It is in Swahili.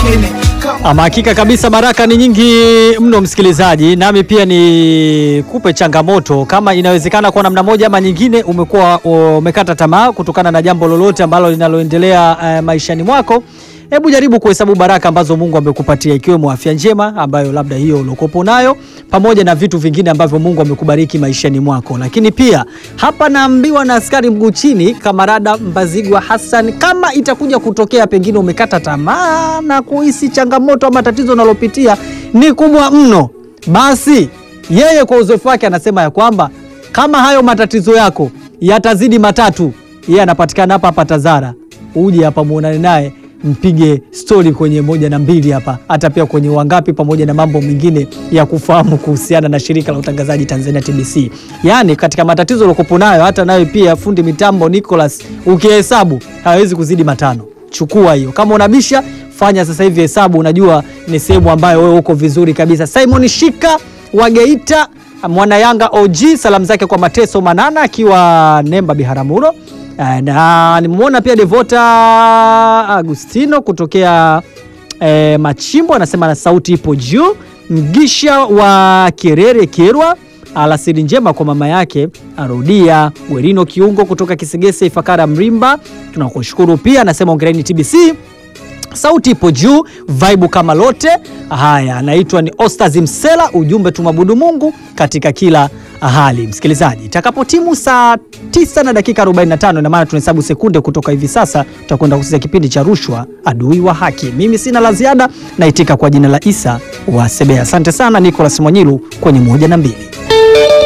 wengine kama Ama hakika kabisa, baraka ni nyingi mno msikilizaji, nami pia ni kupe changamoto, kama inawezekana kwa namna moja ama nyingine umekuwa umekata tamaa kutokana na jambo lolote ambalo linaloendelea eh, maishani mwako, hebu jaribu kuhesabu baraka ambazo Mungu amekupatia ikiwemo afya njema ambayo labda hiyo uliokopo nayo, pamoja na vitu vingine ambavyo Mungu amekubariki maishani mwako. Lakini pia hapa naambiwa na askari mguu chini, kamarada Mbazigwa Hassan, kama itakuja kutokea pengine umekata tamaa na kuhisi changamoto ama tatizo unalopitia ni kubwa mno, basi yeye kwa uzoefu wake anasema ya kwamba kama hayo matatizo yako yatazidi matatu, yeye anapatikana hapa hapa Tazara, uje hapa muonane naye mpige stori kwenye moja na mbili hapa, hata pia kwenye wangapi, pamoja na mambo mengine ya kufahamu kuhusiana na shirika la utangazaji Tanzania TBC. Yaani katika matatizo uliokopo nayo, hata nayo pia fundi mitambo Nicholas, ukihesabu hawezi kuzidi matano. Chukua hiyo, kama unabisha fanya sasa hivi hesabu, unajua ni sehemu ambayo wewe uko vizuri kabisa. Simon Shika wa Geita, mwana Yanga OG, salamu zake kwa Mateso Manana akiwa Nemba Biharamulo. Eh, na nimemwona pia Devota Agustino kutokea eh, Machimbo anasema na sauti ipo juu. Mgisha wa Kerere Kerwa, alasiri njema kwa mama yake arudia. Gwerino Kiungo kutoka Kisegese Ifakara Mrimba, tunakushukuru pia, anasema ongereni TBC sauti ipo juu, vaibu kama lote. Haya, anaitwa ni Ostaz Msela, ujumbe tumwabudu Mungu katika kila hali. Msikilizaji, itakapotimu saa 9 na dakika 45, ina maana tunahesabu sekunde kutoka hivi sasa, tutakwenda kusikia kipindi cha rushwa, adui wa haki. Mimi sina la ziada, naitika kwa jina la Isa wa Sebea. Asante sana Nicolas Mwanyilu kwenye moja na mbili.